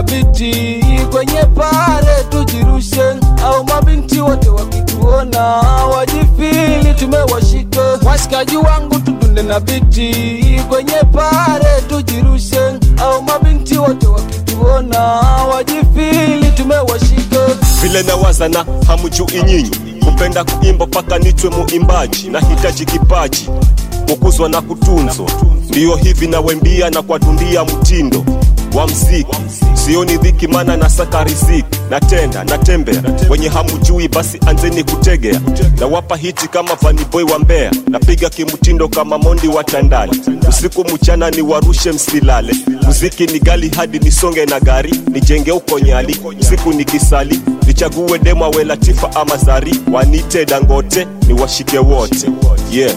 biti kwenye pare tujirushe, au mabinti wote wakituona wajifili tumewashika. Washikaji wangu tudunde na biti kwenye pare tujirushe, au mabinti wote wakituona wajifili tumewashika. vile nawaza na hamjui nyinyi kupenda kuimba paka nitwe muimbaji nahitaji kipaji kukuzwa na kutunzwa ndiyo hivi nawembia na kwadundia mtindo wa mziki sioni dhiki mana nasaka riziki natenda natembea wenye hamjui basi anzeni kutegea nawapa hiti kama vaniboy wa mbea napiga kimtindo kama mondi wa tandale usiku mchana ni warushe msilale muziki ni gali hadi nisonge na gari nijenge uko nyali usiku nikisali nichague dema we latifa ama zari wanite dangote ni washike wote yeah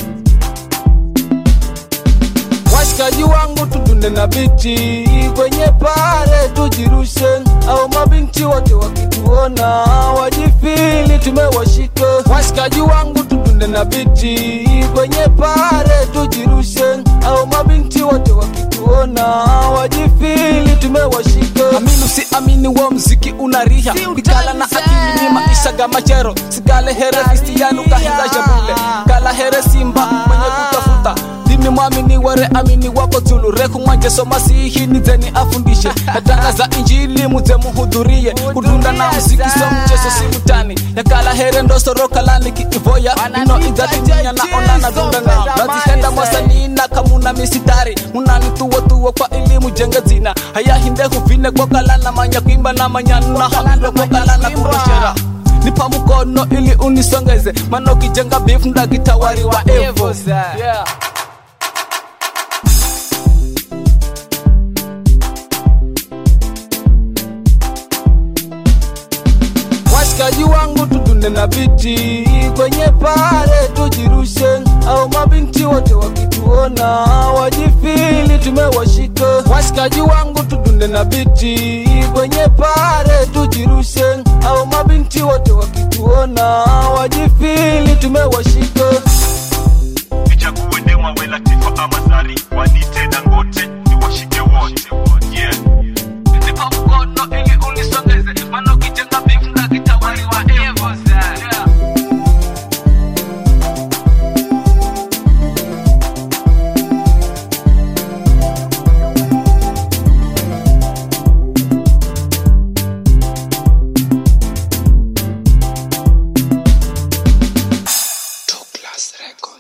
Washikaji wangu tudunde na biti kwenye pare tujirushe, au mabinti wote wakituona wajifili tumewashika. Washikaji wangu tudunde na biti kwenye pare tujirushe, au mabinti wote wakituona wajifili tumewashika. Amini usiamini wa mziki unariha bikala na akili ni maisha ga machero sigale here kristianu kahinza jabule kala here simba mwenye kutafuta dini mwamini ware amini wako tulu reku mwanje soma sihi nizeni afundishe natangaza injili muze muhudhurie kudunda na muziki so mchezo si mutani yakala here ndosoro kalani kiivoya ino idhatinya na onana dundana nazihenda mwasanii na kamuna misitari munanituwotuwo kwa elimu jenge zina haya hinde huvine kwa kalana manya kuimba na manyanu na hamilo kwa kalana kuroshera nipa mukono ili unisongeze mano kijenga beef ndagitawari wa evo yeah. washikaji wangu tudunde na biti kwenye pare tujirushe, au mabinti wote wakituona wajifili tumewashika. Washikaji wangu tudunde na biti kwenye pare tujirushe, au mabinti wote wakituona wajifili tumewashika. nichague dema we latifa ama zari wanite dangote ni washike wote yeah nipa mkono ili unisongeze, maana ukijenga beef ndagitawari wa evo yeah. Douglas Records.